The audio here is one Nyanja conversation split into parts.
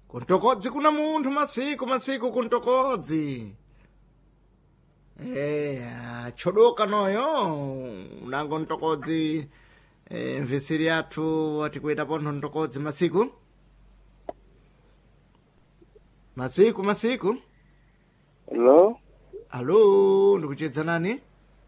kuntokodzi kuna munthu masiku masiku kuntokodzi eya chodoka noyo unango ntokodzi e, mvisiri yathu atikweta pontho ntokodzi masiku masiku masiku Hello? alo ndikuchedza nani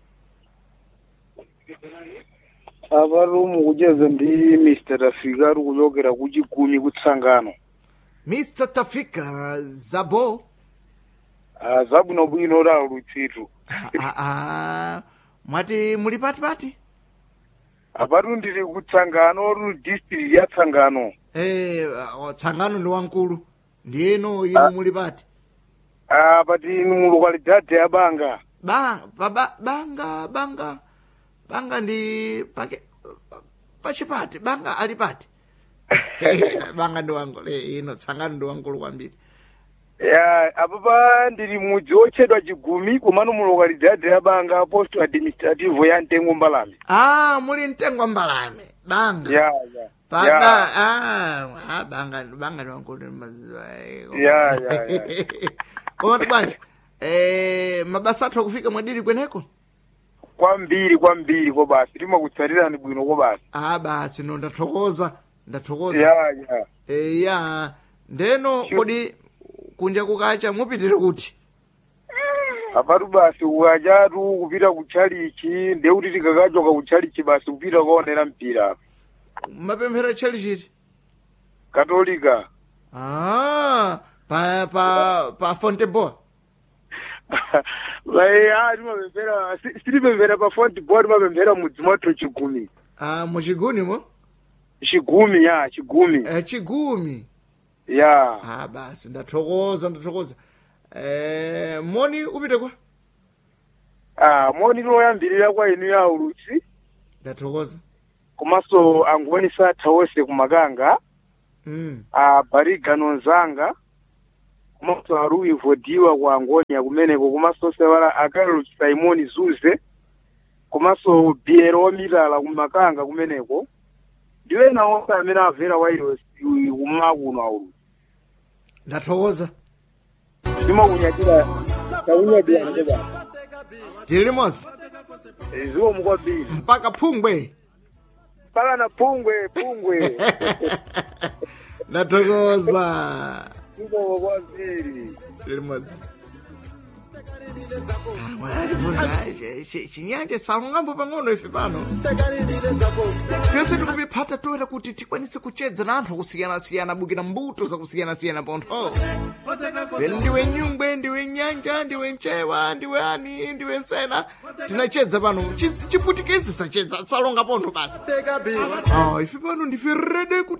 apa rumu kucheza ndi mr tafika ari kuchokera kuchigumi kutsangano mr tafika zabo Ah, zabwinobwino la lutsitu Ah, ah, mwati muli pati pati apatu ndiri kutsangano ru district ya tsangano Eh, ah, tsangano ndi wankulu ndiyeno inu muli pati Ah, pati inu mu localidade ya banga ba, ba, ba, banga banga banga ndi pake pachipati banga ali pati banga ndi wankulu eh, ino tsangano ndi wankulu kwambiri ya apapa ndiri mudzi otchedwa chigumi komano mu localidade ya banga post administrative ya mtengo mbalame ah muli mtengo mbalame banga ya ya Pa- ya. ba- ah, ah, banga banga ndi wankulu ndi maziwa eh, Ya, ya, ya. koma bwanji eh, mabasa athu akufika mwadiri kweneko kwambiri kwambiri ko basi timakutsatirani bwino ko basi ah basi no ndathokoza ndathokoza ya ya Eh, ya ndeno kodi kunja kukacha mupitire kuti apatu basi ukachatu kupita kutchalichi ndeuti tikakachoka kutchalichi basi kupita kuonera mpira mapemphero tchali chiti katolika ah pa pa pa fonteboa vai a timapemphera si- sitimapemphera pa fontball timapemphera mudzi mwathu chigumi ah muchigunimo chigumi ya chigumi eh, chigumi ya ah basi ndathokoza ndathokoza eh, moni upite kwa ah moni loyambirira kwa inu ya ulutsi ndathokoza komanso angoni satha wonse kumakanga mm. a barigano nzanga komanso aruwi vodiwa kwa angonia kumeneko komanso sewala akarol simoni zuze komanso biero wamitala kumakanga kumeneko ndiwo ena onse amene amvera wairos kumakuno aulu ndathokoza ndimakunyadira taunyadira ndeba tili limodzi ziwomu kwambiri mpaka phungwe mpaka na pungwe pungwe ndathokoza ziwomu kwambiri tili limodzi mwatibvunza chinyanja salungambo pang'ono ife pano pyonse tikupiphata toera kuti tikwanise kuchedza na anthu akusiyana-siyana bukira mbuto zakusiyana-siyana pontho pene ndiwe nyungwe ndiwe nyanja ndiwe mchewa ndiwe ani ndiwe nsena tinachedza pano Chi- chiputikezi sachedza salonga pontho basi Ah, ife pano ndife rede kuti